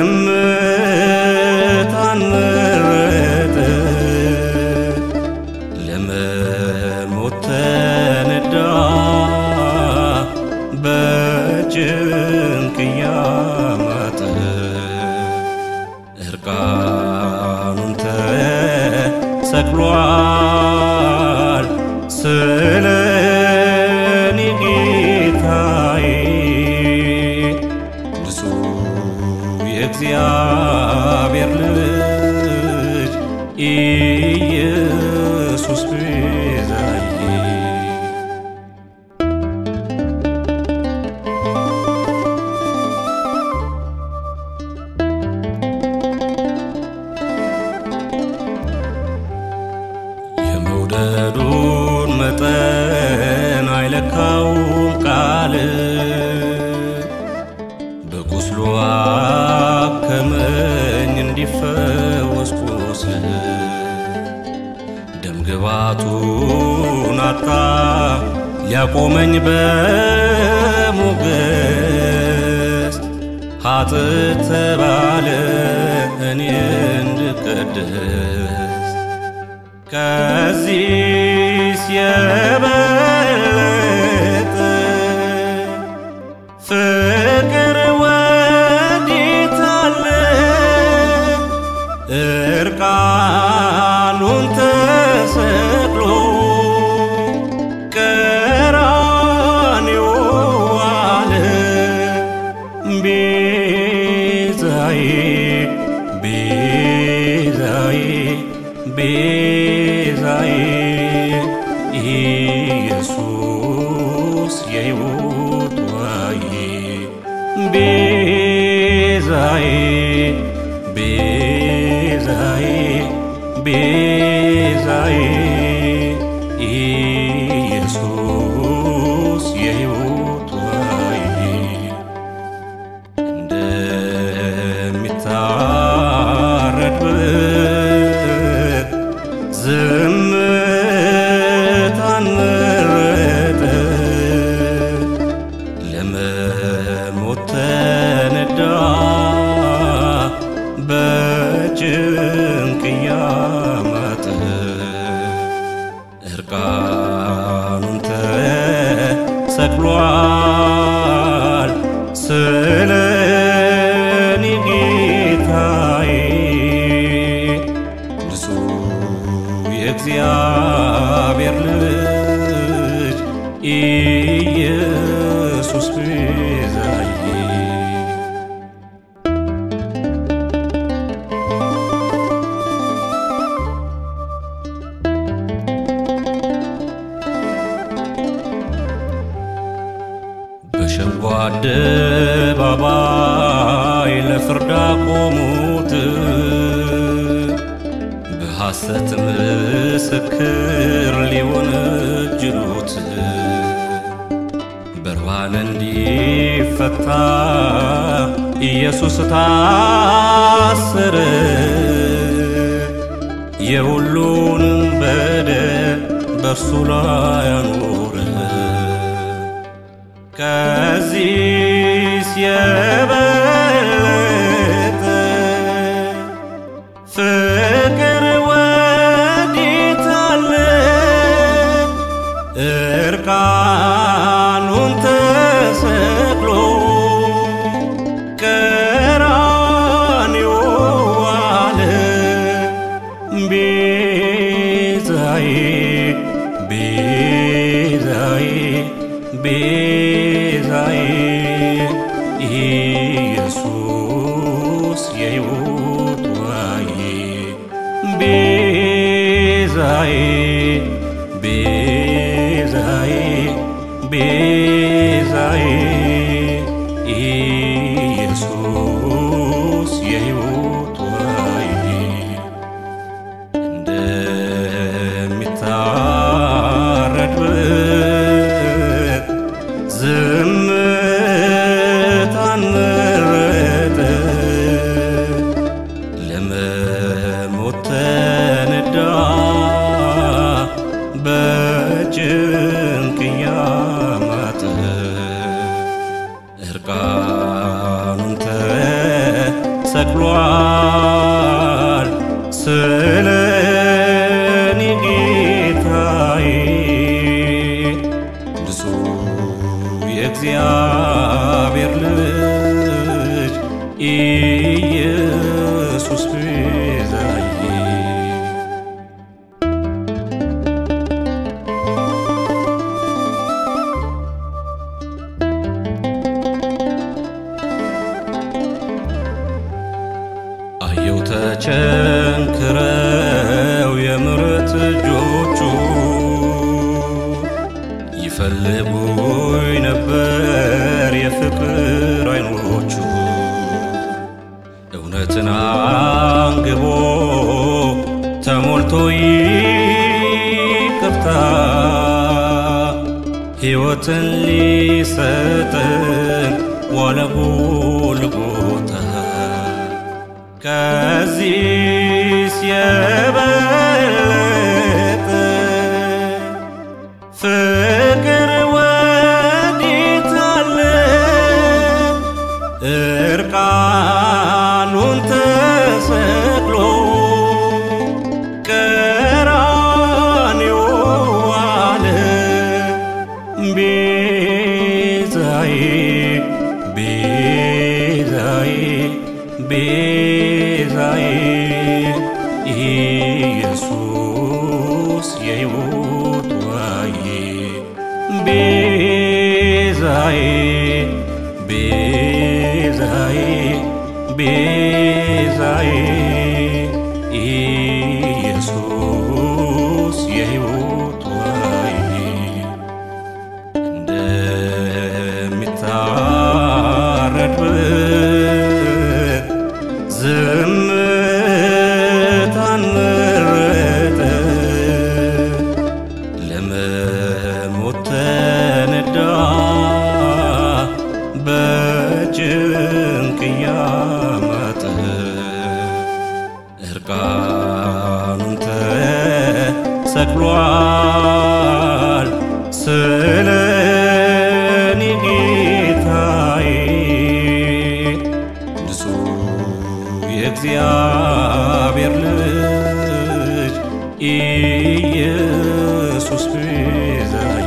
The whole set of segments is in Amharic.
ዝምታን መረጠ ለመሞት ተነዳ በጭንቅ እያማጠ እርቃኑን ተሰቅሏል ስለ እኔ ጌታዬ ንጹሕ የእግዚአብሔር ልጅ ኢየሱስ ቤዛዬ የመውደዱን መጠን አይለካውም ቃል በቁስሉ አከመኝ እንዲፈወስ ቁስል ደምግባቱን አጣ ሊያቆመኝ በሞገስ ኃጥእ ተባለ እኔ እንድቀደስ ከዚህስ የበለጠ ፍቅር ወዴት አለ? እርቃኑን ተሰቅሎ ቀራንዮ ዋለ ቤዛዬ ቤዛዬ ቤዛዬ ኢየሱስ የሕይወት ዋዬ ቤዛዬ ቤዛዬ ቤዛዬ ኢየሱስ የሕይወት ዋዬ እንደሚታረድ በግ ዝምታን መረጠ ለመሞት ተነዳ በጭንቅ እያማጠ እርቃኑን ተሰቅሏል ስለ እኔ ጌታዬ ንጹሕ የእግዚአብሔር ልጅ ኢየሱስ ቤዛዬ በሸንጎ አደባባይ ለፍርድ አቆሙት በሐሰት ምስክር ሊወነጅሉት በርባን እንዲፈታ ኢየሱስ ታሰረ የሁሉንም በደል በእርሱ ላይ አኖረ ከዚህስ የበለጠ ፍቅር ወዴት አለ? እርቃኑን ተሰቅሎ ቀራንዮ ዋለ ቤዛዬ ቤዛዬ ቤዛዬ ኢየሱስ የሕይወት ዋዬ ቤዛዬ ቤዛዬ ቤዛዬ ኢየሱስ የሕይወት ዋዬ እንደሚታረድ በግ ዝምታን መረጠ ሰቅሏል ስለ እኔ ጌታዬ ንጹሕ የእግዚአብሔር ልጅ ኢየሱስ ቤዛዬ አየው ተቸንክረው የምሕረት እጆቹ ይፈልጉኝ ነበር የፍቅር አይኖቹ እውነትን አንግቦ ተሞልቶ ይቅርታ ሕይወትን ሊሰጠን ዋለ ጎልጎታ ከዚህስ የበለጠ ፍቅር ወዴት አለ? እርቃኑን ተሰቅሎ ቀራንዮ ዋለ ቤዛዬ ቤዛዬ ቤዛዬ ኢየሱስ የሕይወት ዋዬ ቤዛዬ ቤዛዬ ቤዛዬ ኢየሱስ የሕይወት ዋዬ እንደሚታረድ በግ ዝምታን መረጠ ለመሞት ተነዳ በጭንቅ እያማጠ እርቃኑን ተሰቅሏል ስለ እኔ ጌታዬ ንጹሕ የእግዚአብሔር ልጅ ኢየሱስ ቤዛዬ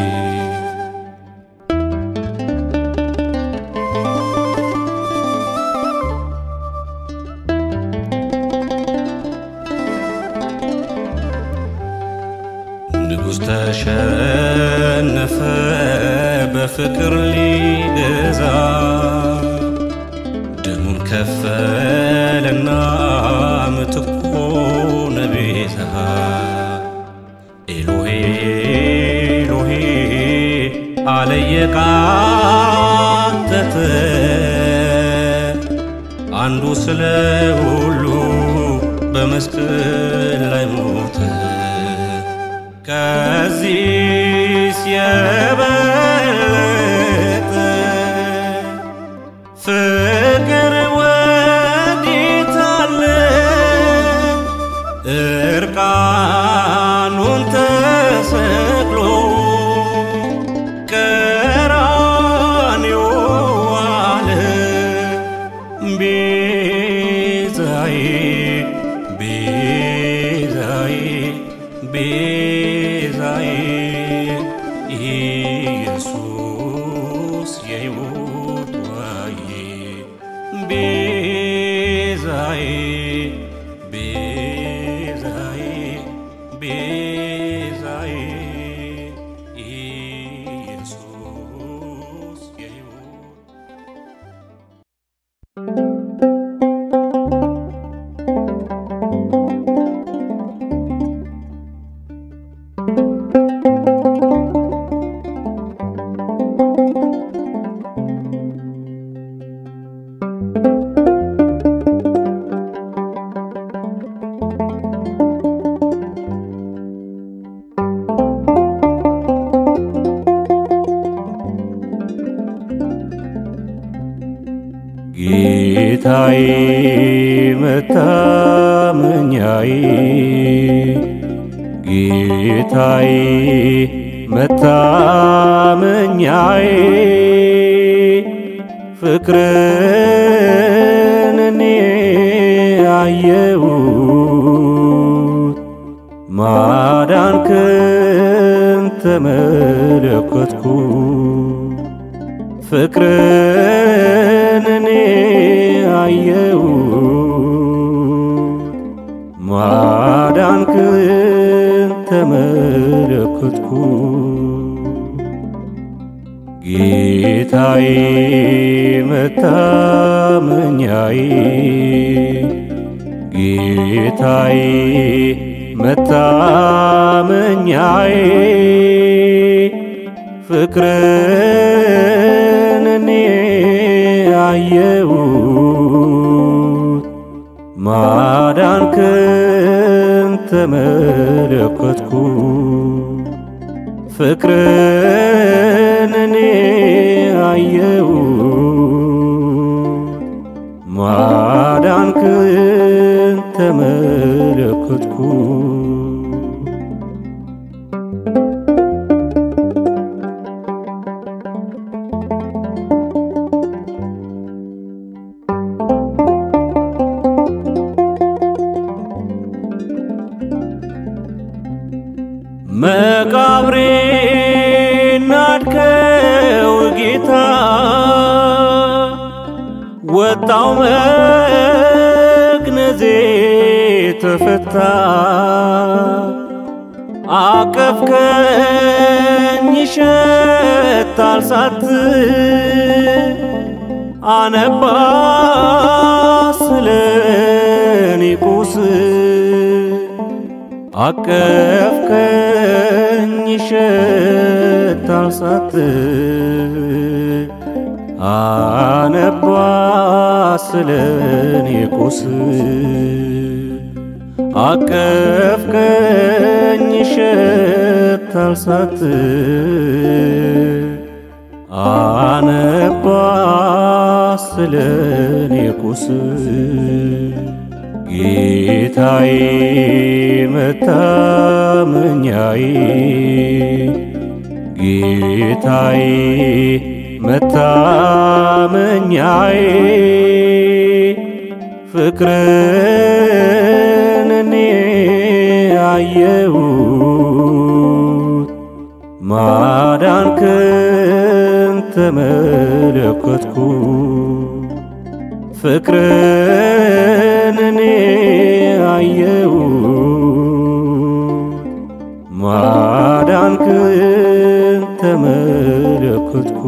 ንጉሥ ተሸነፈ በፍቅር ሊገዛ ደሙን ከፈለና ምትኮ ነቤዛ ኤሎሄ ኤሎሄ አለ የቃተተ አንዱ ስለ ሁሉ በመስቀል ላይ ሞተ። ከዚህስ የበለጠ ፍቅር ወዴት አለ? እርቃኑን ተሰቅሎ ቀራንዮ ዋለ ቤዛዬ ቤዛዬ ቤዛዬ ኢየሱስ የሕይወት ዋዬ ቤዛዬ ቤዛዬ ቤዛዬ ኢየሱስ የሕይወት ጌታዬ መታመኛዬ ጌታዬ መታመኛዬ ፍቅርን እኔ አየሁት ማዳንክን ተመለከትኩ ፍቅርን እኔ አየሁት ማዳንክን ተመለከትኩ ጌታዬ መታመኛዬ ጌታዬ መታመኛዬ ፍቅርን እኔ አየሁት ማዳንክን ተመለከትኩ ፍቅርን እኔ አየሁት ማዳንክን ተመለከትኩ መቃብሬን ናድከው ጌታ ወጣው መግነዜ ተፈታ አቀፍከኝ ይሸታል ሳት አነባ ስለኔ ቁስል አቀፍከኝ ይሸታል ሳት አነባ ስለኔ ቁስል አቀፍከኝ ይሸታል ሳት አነባ ስለኔ ቁስል ጌታዬ መታመኛዬ ጌታዬ መታመኛዬ ፍቅርን እኔ አየሁት ማዳንክን ተመለከትኩ ፍቅርን እኔ አየሁት ማዳንክን ተመለከትኩ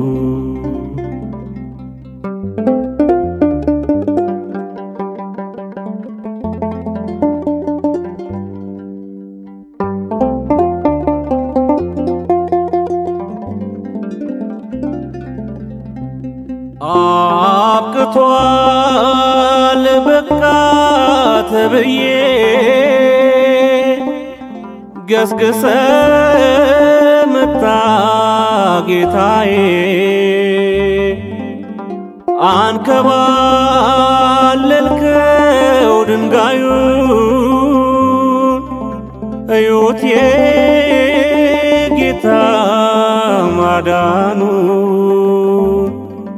አብቅቷል በቃ ተብዬ ገስግሰ መጣ ጌታዬ አንከባለልከው ድንጋዩን እዩት የጌታ ማዳኑን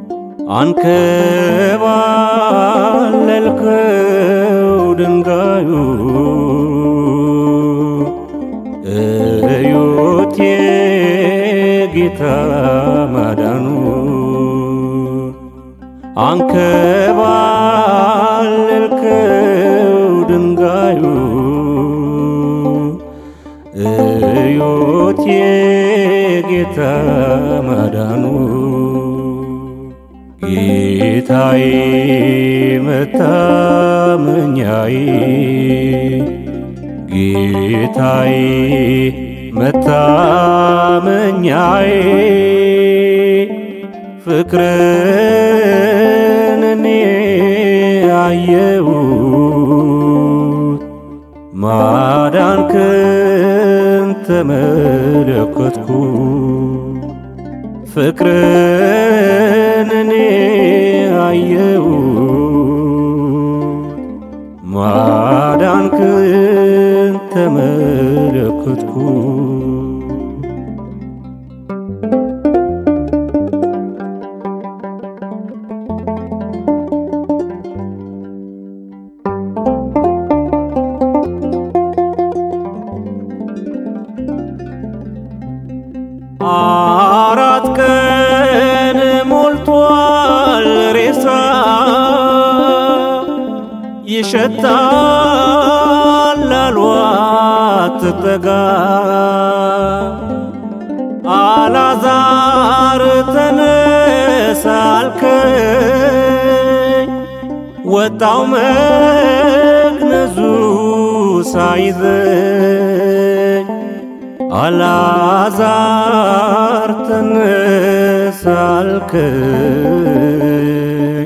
አንከባለልከው ድንጋዩ እዩት የጌታ ማዳኑ አንከባለልከው ድንጋዩ እዩት የጌታ ማዳኑ ጌታዬ መታመኛዬ ጌታዬ መታመኛዬ ፍቅርን እኔ አየሁት ማዳንክን ተመለከትኩ ፍቅርን እኔ አየሁት ማዳንክን ተመለከትኩ ይሸታል አልዋት ትጠጋ አላዛር ተነሳ አልከኝ ወጣው መግነዙ ሳይዘኝ አላዛር ተነሳ አልከኝ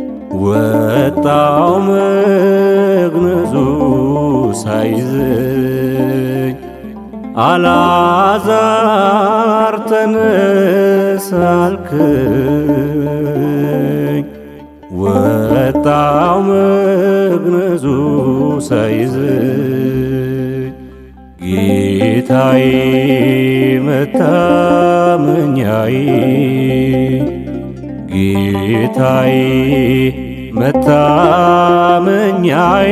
ወጣው መግነዙ ሳይዘኝ አላዛር ተነሳ አልከኝ ወጣው መግነዙ ሳይዘኝ ጌታዬ መታመኛዬ ጌታዬ መታመኛዬ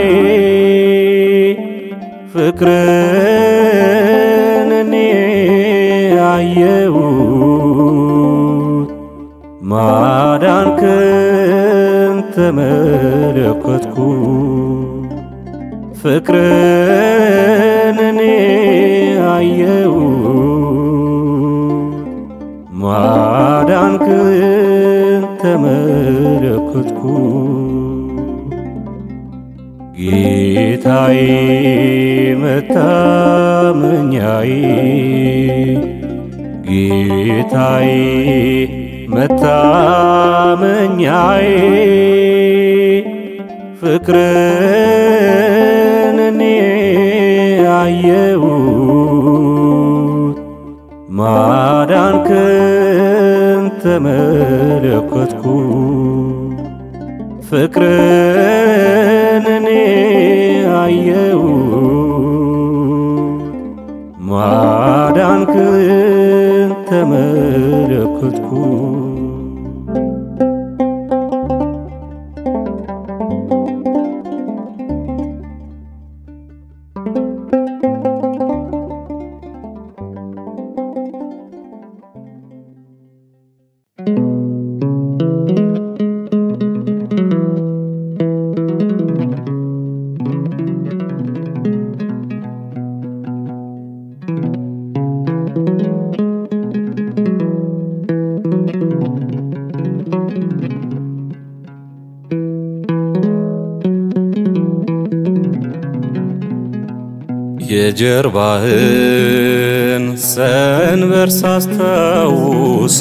ፍቅርን እኔ አየሁት ማዳንክን ተመለከትኩ ፍቅርን እኔ አየሁት ማዳንክን ተመለከትኩ ጌታዬ መታመኛዬ ጌታዬ መታመኛዬ ፍቅርን እኔ አየሁት ማዳንክን ተመለከትኩ ፍቅርን እኔ አየሁት ማዳንክን ተመለከትኩ የጀርባህን ሰንበር ሳስታውስ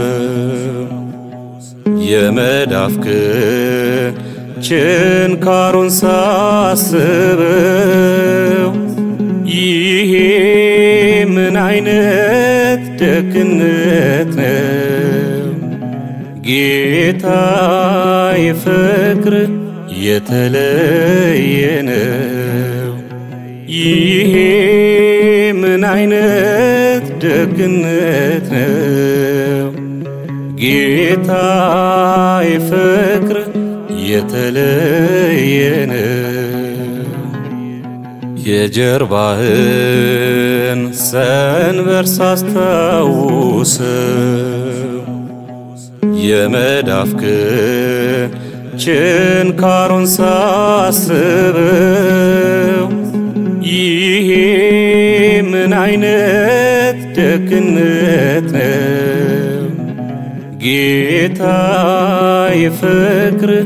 የመዳፍክን ችንካሩን ሳስበው ይሄ ምን አይነት ደግነት ነው ጌታ የፍቅር የተለየ ነው ይሄ ምን አይነት ደግነት ነው ጌታ የፍቅር የተለየ ነው የጀርባህን ሰንበር ሳስታውስ የመዳፍክን ችንካሩን ሳስበው ይሄ ምን አይነት ደግነት ነው ጌታ የፍቅር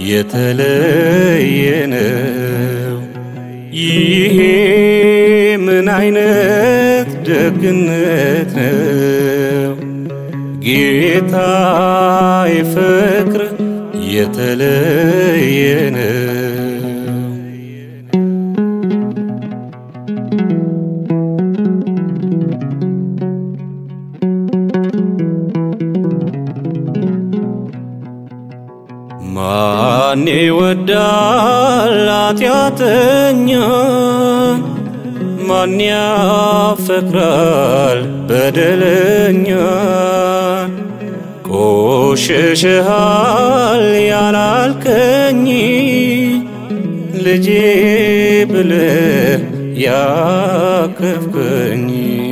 የተለየ ነው ይሄ ምን አይነት ደግነት ነው ጌታ የፍቅር የተለየ ነው ማን ይወዳል ኃጢአተኛን? ማን ያፈቅራል በደለኛን? ቆሽሽሃል ያላልከኝ ልጄ ብለህ ያቀፍከኝ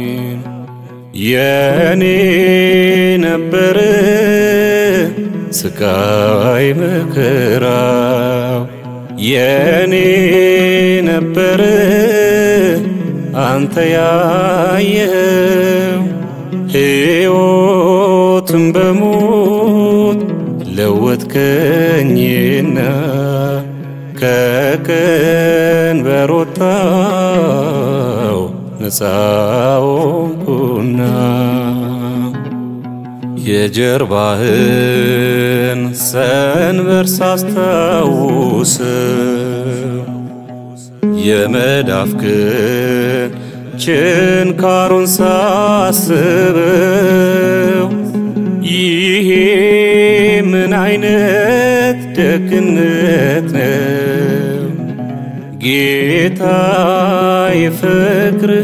የኔ ነበር ስቃይ መከራው የኔ ነበር አንተ ያየኸው ሕይወትን በሞት ለወጥከኝና ከቀንበር ወጣው ነፃ ሆንኩና የጀርባህን ሰንበር ሳስታውስ የመዳፍክን ችንካሩን ሳስበው ይሄ ምን አይነት ደግነት ነው ጌታ የፍቅር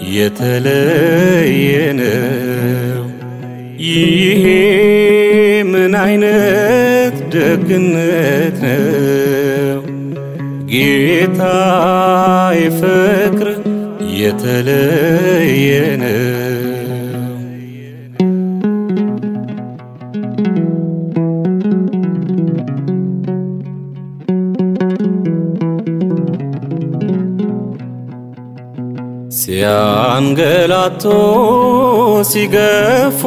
የተለየ ነው። ይሄ ምን አይነት ደግነት ነው ጌታ የፍቅር የተለየ ነው። ሲያንገላቶ ሲገፉ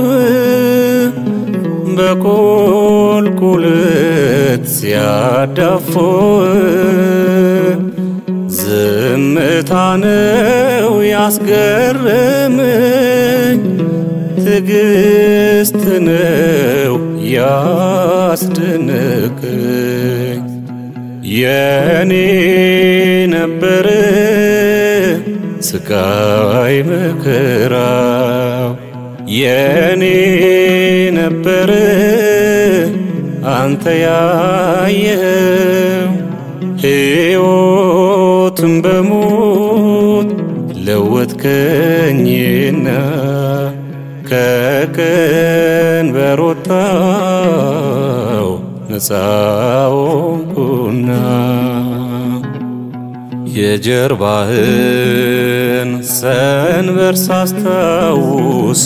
በቁልቁለት ሲያዳፉ ዝምታ ነው ያስገረመኝ፣ ትዕግስት ነው ያስደነቀኝ። የኔ ነበር ስቃይ መከራው የኔ ነበር አንተ ያየኸው ሕይወትን በሞት ለወጥከኝና ከቀንበር ወጣው ነፃ ሆንኩና የጀርባህን ሰንበር ሳስታውስ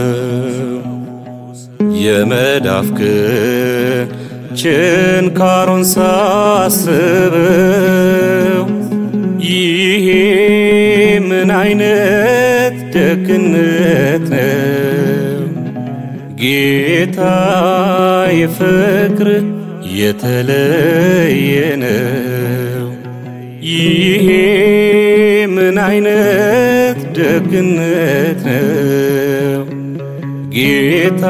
የመዳፍክን ችንካሩን ሳስበው ይሄ ምን አይነት ደግነት ነው ጌታ የፍቅር የተለየ ነው። ይሄ ምን አይነት ደግነት ነው ጌታ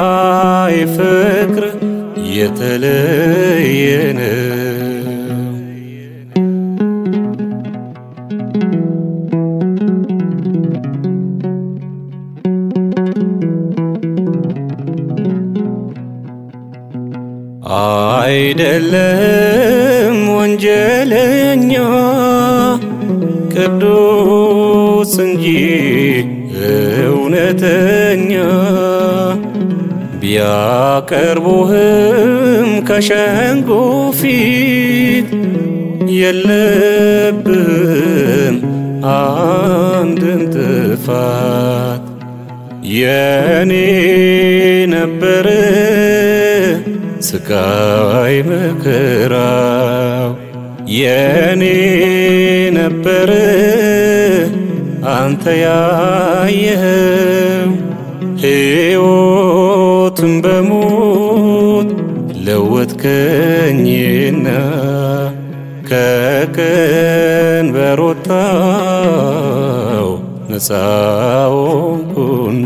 የፍቅር የተለየ ነው። አይደለም ወንጀለኛ ቅዱስ እንጂ እውነተኛ ቢያቀርቡህም ከሸንጎ ፊት የለብህም አንድን ጥፋት የኔ ነበር ስቃይ መከራው የኔ ነበር አንተ ያየኸው ሕይወትን በሞት ለወጥከኝና ከቀንበር ወጣው ነፃ ሆንኩና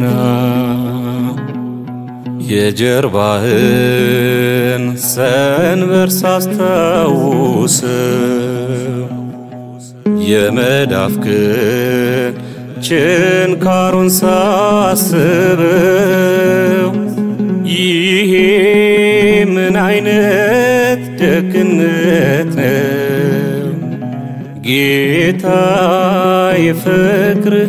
የጀርባህን ሰንበር ሳስታውስ የመዳፍክን ችንካሩን ሳስበው ይሄ ምን አይነት ደግነት ነው ጌታ የፍቅር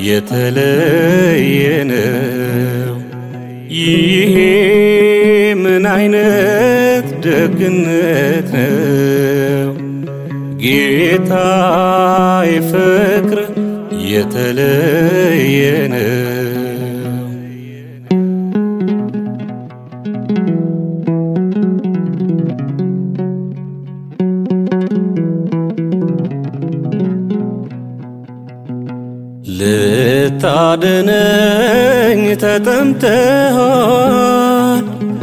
የተለየ ነው። ይሄ ምን አይነት ደግነት ነው ጌታ የፍቅር የተለየ ነው። ልታድነኝ ተጠምተሃል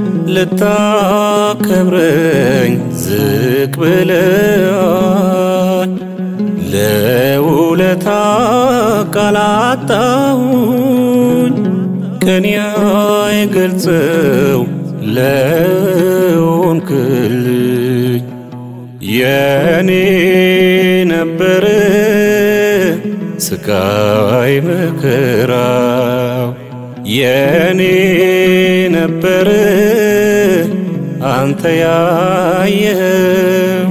ልታከብረኝ ዝቅ ብለሃል ለውለታ ቃል አጣሁኝ ቀን አይገልጸው ለሆንክልኝ የኔ ነበር ስቃይ መከራው የኔ ነበር አንተ ያየኸው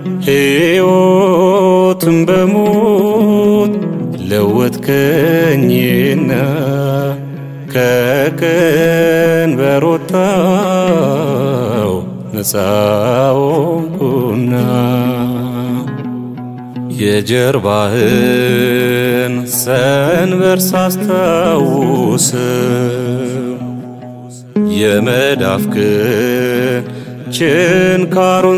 ሕይወትን በሞት ለወጥከኝና ከቀንበር ወጣው ነፃ ሆንኩና የጀርባህን ሰንበር ሳስታውስም የመዳፍክን ችንካሩን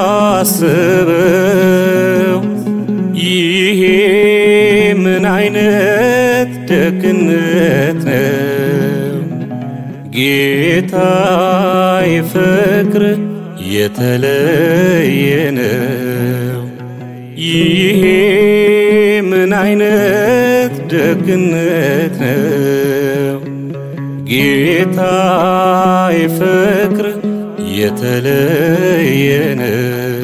ሳስበው ይሄ ምን አይነት ደግነት ነው ጌታዬ ፍቅር የተለየ ነው ይሄ ምን አይነት ደግነት ነው ጌታዬ ፍቅር የተለየ ነው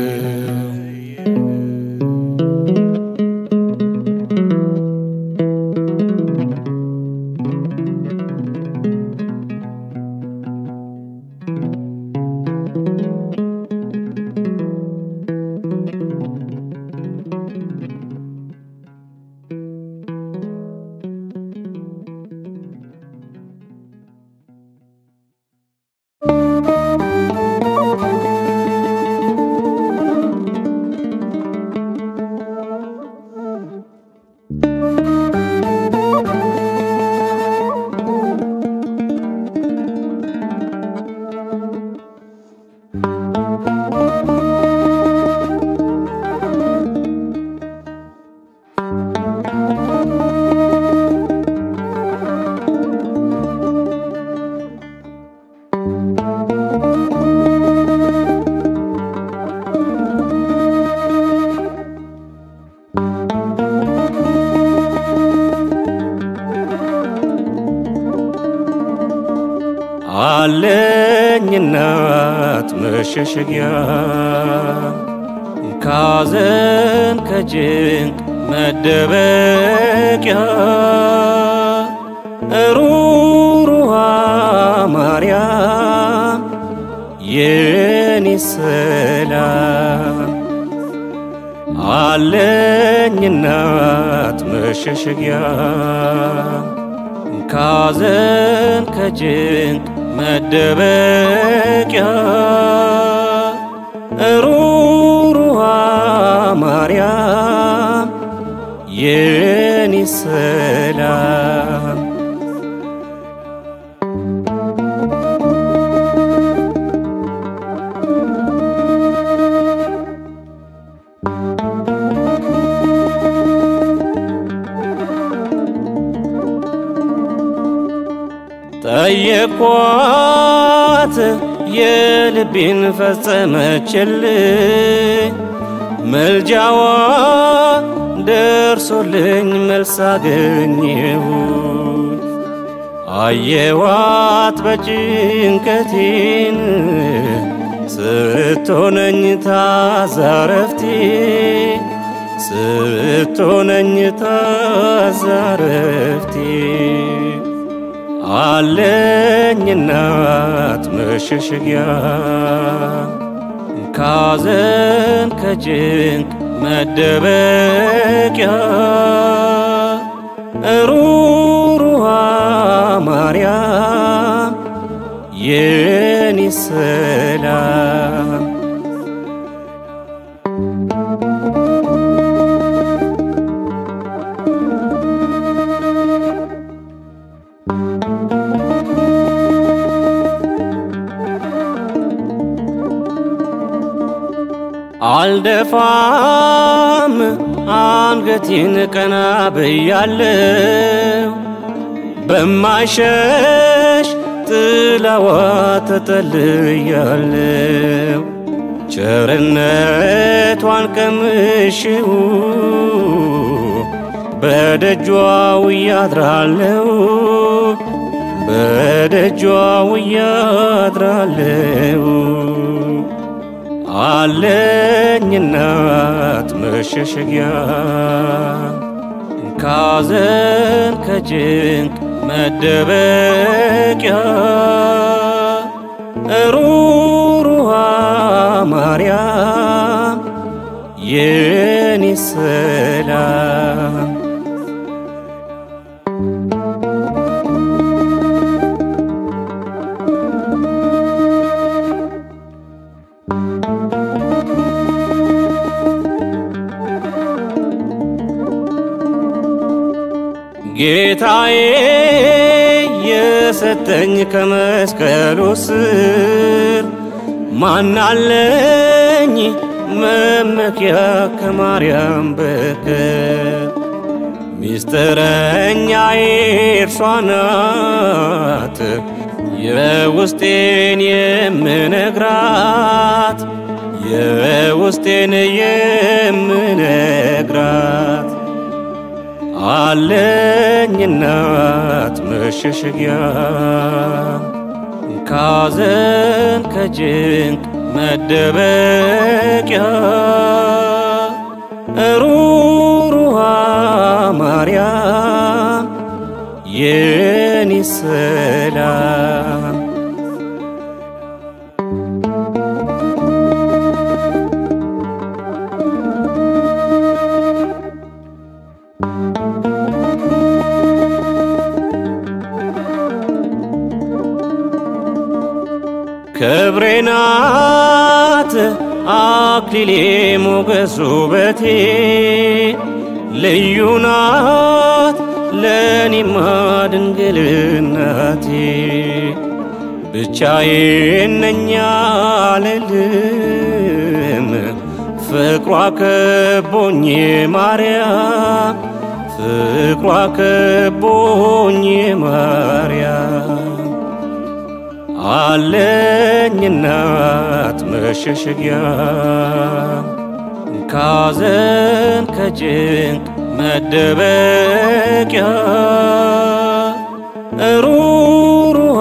አለኝ እናት መሸሸጊያ ካዘን ከጭንቅ መደበቂያ ሩሩሃ ማርያም የኔ ሰላም አለኝ እናት መሸሸጊያ ካዘን ከጭንቅ መደበቂያ ሩሩሃ ማርያም የኔ ሰላም ጠየኳት የልቤን ፈጸመችልኝ መልጃዋ ደርሶልኝ መልስ አገኘሁኝ አየዋት በጭንቀቴን ስትሆነኝ ታዛረፍቴ ስትሆነኝ ታዛረፍቴ አለኝ እናት መሸሸጊያ ካዘን ከጭንቅ መደበቂያ ሩሩሃ ማርያም የኔ ሰላም አልደፋም አንገቴን ቀና ብያለው በማይሸሽ ጥላዋ ተጠልያለው ቸርነቷን ቀምሼው በደጇ ውያድራለው በደጇ ውያድራለው አለኝ እናት መሸሸጊያ ካዘን ከጭንቅ መደበቂያ ሩሩሃ ማርያም የኔ ሰላም ጌታዬ የሰጠኝ ከመስቀሉ ስር ማናለኝ መመኪያ ከማርያም በቀር ሚስጥረኛዬ እርሷ ናት የውስጤን የምነግራት የውስጤን የምነግራት አለኝ እናት መሸሸጊያ ካዘን ከጭንቅ መደበቂያ ሩሩሃ ማርያም የኔ ሰላም ክብሬ ናት አክሊሌ ሞገስ ውበቴ ልዩ ናት ለኔማ ድንግልናቴ ብቻዬን ነኝ አልልም ፍቅሯ ከቦኝ ማርያም ፍቅሯ ከቦኝ ማርያም አለኝ እናት መሸሸጊያ ካዘን ከጭንቅ መደበቂያ ሩሩሃ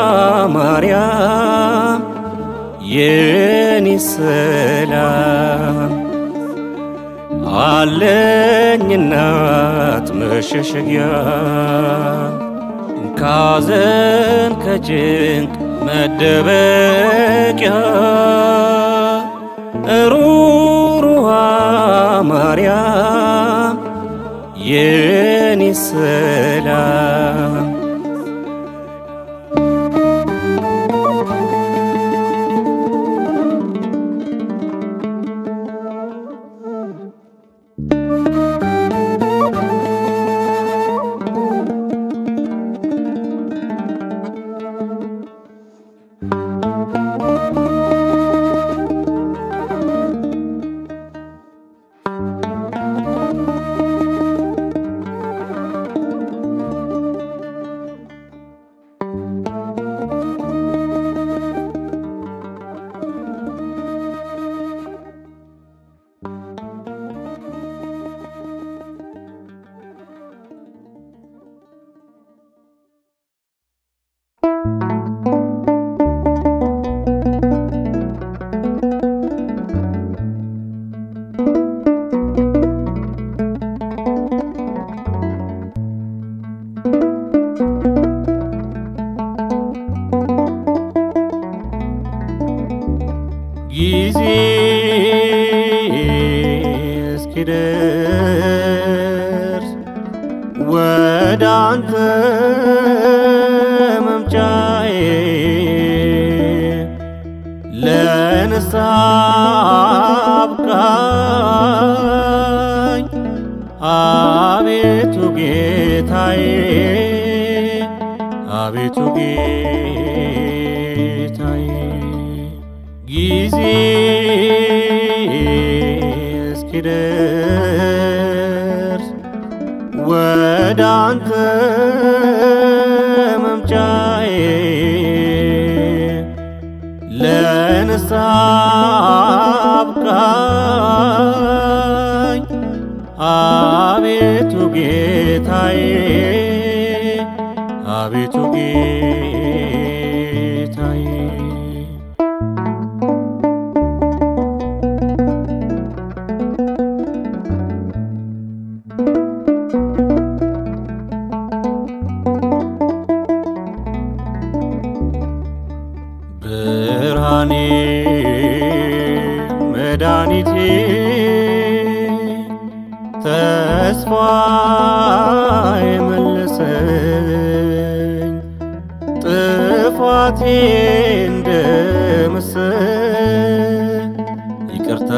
ማርያም የኔ ሰላም አለኝ እናት መሸሸጊያ ካዘን ከጭንቅ መደበቂያ ሩሩሃ ማርያም የኔ ሰላም ጊዜ እስኪደርስ ወደ አንተ መምጫዬ ለንስሐ አብቃኝ አቤቱ ጌታዬ አቤቱ ጌታዬ ጊዜ እስኪደርስ ወደ አንተ መምጫዬ ለንስሐ አብቃኝ አቤቱ ጌታዬ አቤቱ ጌታዬ ብርሃኔ መድኃኒቴ ተስፋ የመለሰኝ ጥፋቴ እንደ ምስል ይቅርታ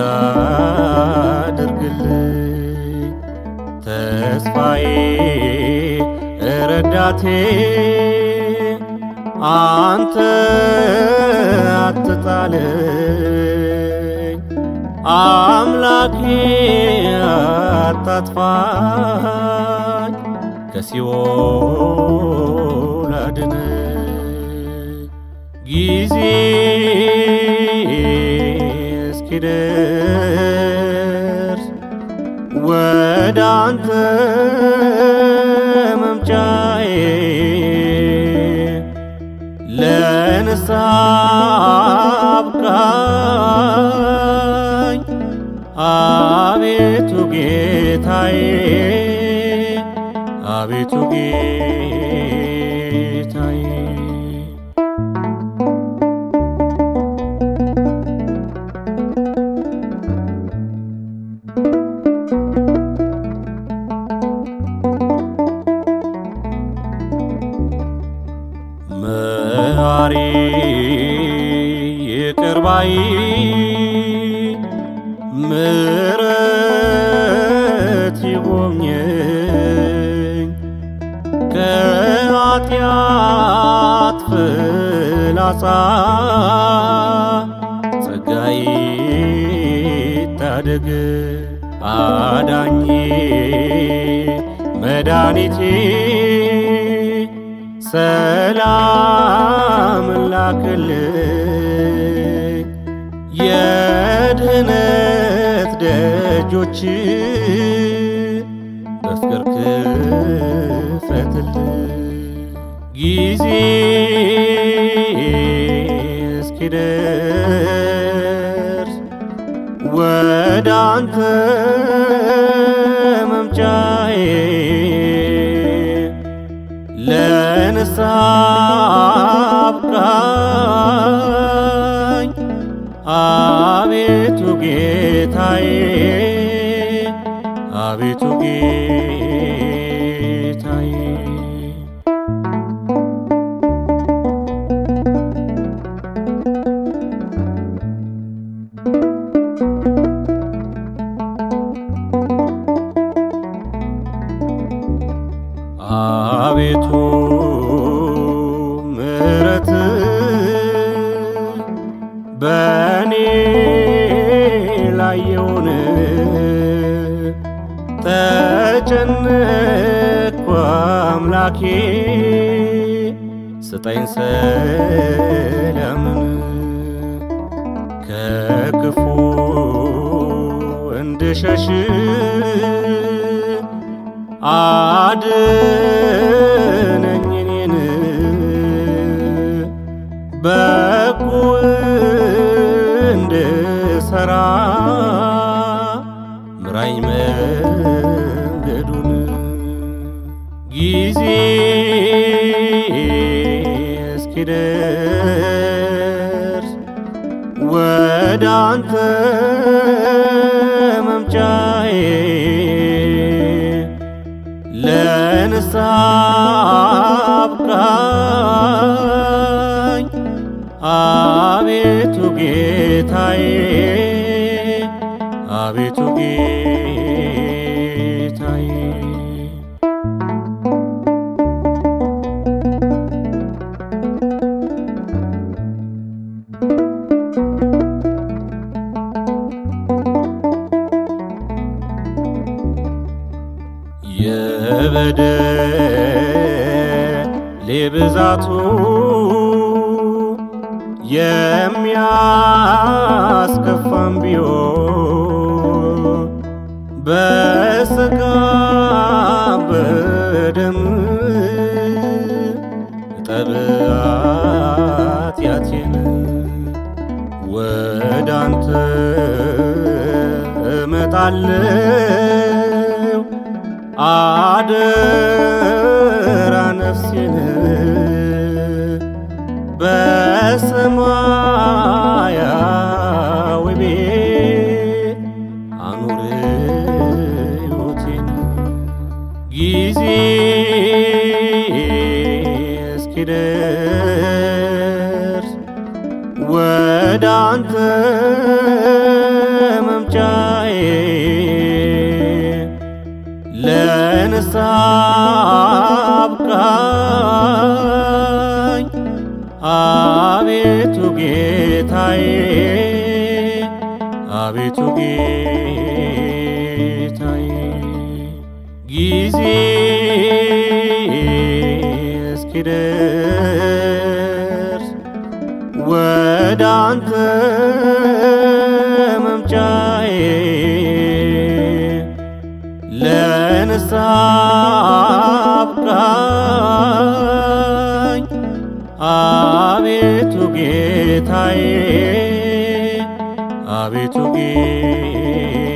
አድርግልኝ ተስፋዬ ረዳቴ አንተ አትጣለኝ አምላኬ አታጥፋኝ ከሲኦል አድነኝ ጊዜ እስኪደርስ ወደ አንተ መምጫዬ ለንስሐ አብቃኝ አቤቱ ጌታዬ አቤቱ ጌታዬ መሐሪ ይቅር ባይ ምሕረት ይጎብኘኝ ከኃጢአት ፍላጻ ጸጋይ ታደግ አዳኜ መድኃኒቴ ሰላም ላክልኝ የድህነት ደጆች በፍቅር ክፈትልኝ ጊዜ እስኪደርስ ወደ አንተ መምጫዬ ለንስሐ አብቃኝ አቤቱ ጌታዬ አቤቱ ጌታዬ አቤቱ ምሕረት በእኔ ላይ የሆነ ተጨነቅኩ አምላኬ ስጠኝ ሰላምን ከክፉ እንድሸሽ አድነኝ እኔን በጎ እንድሠራ ምራኝ መንገዱን ጊዜ እስኪደርስ ወደ አንተ መምጫዬ ለንስሐ አብቃኝ አቤቱ ጌታዬ አቤቱ ጌታዬ የበደሌ ብዛቱ የሚያስከፋም ቢሆን በሥጋ በደም እጠብ ኃጢአቴን ወደ አንተ እመጣለሁ አደራ ነፍሴን በሰማያዊ ቤት አኑር ሕይወቴን ጊዜ እስኪደርስ ወደ አንተ መምጫዬ ለንስሐ አብቃኝ አቤቱ ጌታዬ አቤቱ ጌታዬ ጊዜ እስኪደርስ ወደ አንተ መምጫዬ ለንስሐ አብቃኝ አቤቱ ጌታዬ አቤቱ ጌታዬ